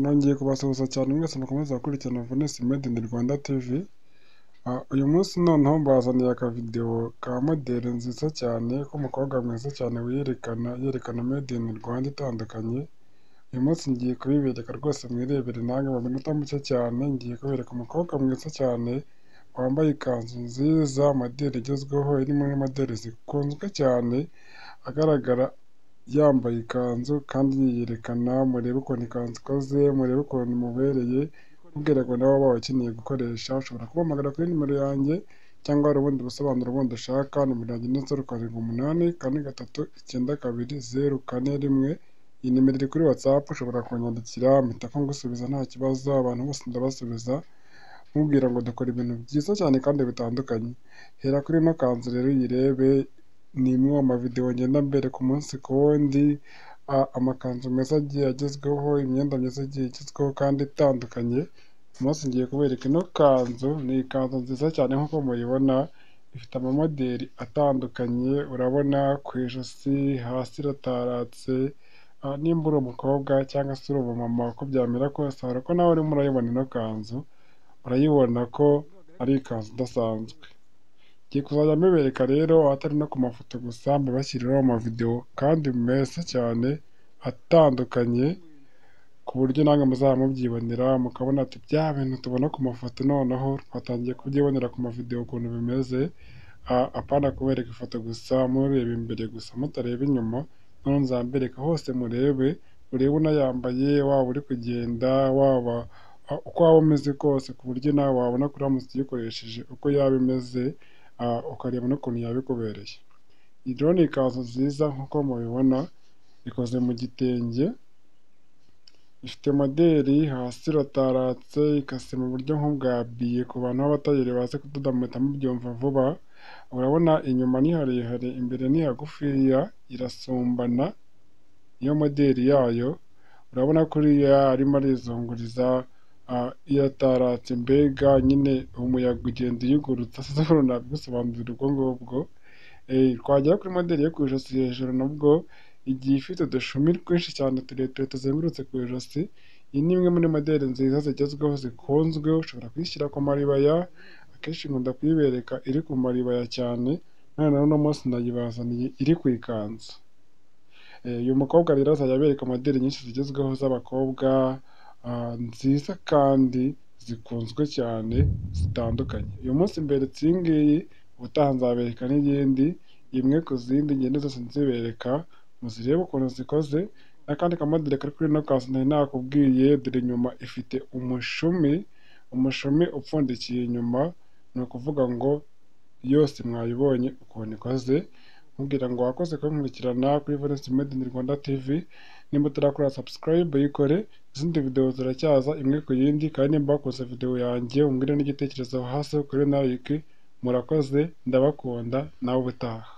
nongeye kubasuhuza cyane mwese mukomeze gukurikirana Venus Made in Rwanda TV uyu munsi noneho mbazaniye akavidewo ka moderi nziza cyane k'umukobwa mwiza cyane wiyerekana yerekana Made in Rwanda itandukanye uyu munsi ngiye kubibereka rwose mwirebere nange mu minota mike cyane ngiye kubereka umukobwa mwiza cyane wambaye ikanzu nziza moderi igezweho iri muri moderi zikunzwe cyane agaragara yambaye ikanzu kandi yiyerekana murebe ukuntu ikanzu ikoze murebe ukuntu imubereye mubwira ngo nawe waba ukeneye gukoresha ushobora kubahamagara kuri nimero yanjye cyangwa hari ubundi busobanuro bundi ushaka nimero yanjye ni zeru karindwi umunani kane gatatu icyenda kabiri zeru kane rimwe iyi nimero iri kuri watsapu ushobora kunyandikira mpita ngusubiza nta kibazo abantu bose ndabasubiza mubwira ngo dukora ibintu byiza cyane kandi bitandukanye hera kuri ino kanzu rero uyirebe ni imwe mu mavidewo ngenda mbereka umunsi ku wundi amakanzu meza agiye agezweho imyenda myiza igiye igezweho kandi itandukanye umunsi ngiye kubereka ino kanzu ni ikanzu nziza cyane nk'uko mubibona ifite amamoderi atandukanye urabona ku ijosi hasi irataratse nimba uri umukobwa cyangwa se uri umumama uko byamera kose hari uko nawe urimo urayibona ino kanzu urayibona ko ari ikanzu idasanzwe ngiye kuzajya mubereka rero atari no ku mafoto gusa mbabashyiriraho amavidewo kandi meza cyane atandukanye ku buryo nange muzaba mubyibonera mukabona ati bya bintu tubona ku mafoto noneho twatangiye kubyibonera ku mavidewo ukuntu bimeze apana kubereka ifoto gusa mureba imbere gusa mutareba inyuma noneho nzambereka hose murebe urebe unayambaye waba uri kugenda waba uko waba umeze kose ku buryo nawe wabona kuri uramutse uyikoresheje uko yaba imeze ukareba n'ukuntu yaba ikubereye iyi rero ni ikanzu nziza nk'uko mubibona ikoze mu gitenge ifite moderi hasi irataratse ikase mu buryo nk'ubwa biye ku bantu b'abatayeri bazi kudoda muhita mubyumva vuba urabona inyuma ni harehare imbere ni hagufiya irasumbana niyo moderi yayo urabona kuriya arimo arizunguriza irataratse mbega nyine umuyaga ugenda uyigurutsa siporo ntabwo usobanurira ubwo ngubwo twagera kuri moderi yo ku ijosi hejuru nabwo igiye ifite udushumi twinshi cyane tureture tuzengurutse ku ijosi iyi ni imwe muri moderi nziza zigezweho zikunzwe ushobora kuyishyira ku maribaya akenshi nkunda kuyibereka iri ku maribaya cyane noneho uno munsi ndayibazaniye iri ku ikanzu uyu mukobwa rero azajya abereka moderi nyinshi zigezweho z'abakobwa nziza kandi zikunzwe cyane zitandukanye uyu munsi mberetse iyi ngiyi ubutaha nzabereka n'iyindi imwe ku zindi ngende zose nzibereka muzirebe ukuntu zikoze n'akandi kamoderi kari kuri ino kanzu nari nakubwiye dore inyuma ifite umushumi umushumi upfundikiye inyuma ni ukuvuga ngo yose mwayibonye ukuntu ikoze mubwira ngo wakoze kunkurikirana kuri Valence Made in Rwanda TV nimba utarakora subscribe yikore izindi videwo ziracyaza imwe ku yindi kandi nimba wakoze videwo yanjye umbwire n'igitekerezo hasi kuri like murakoze ndabakunda nawe ubutaha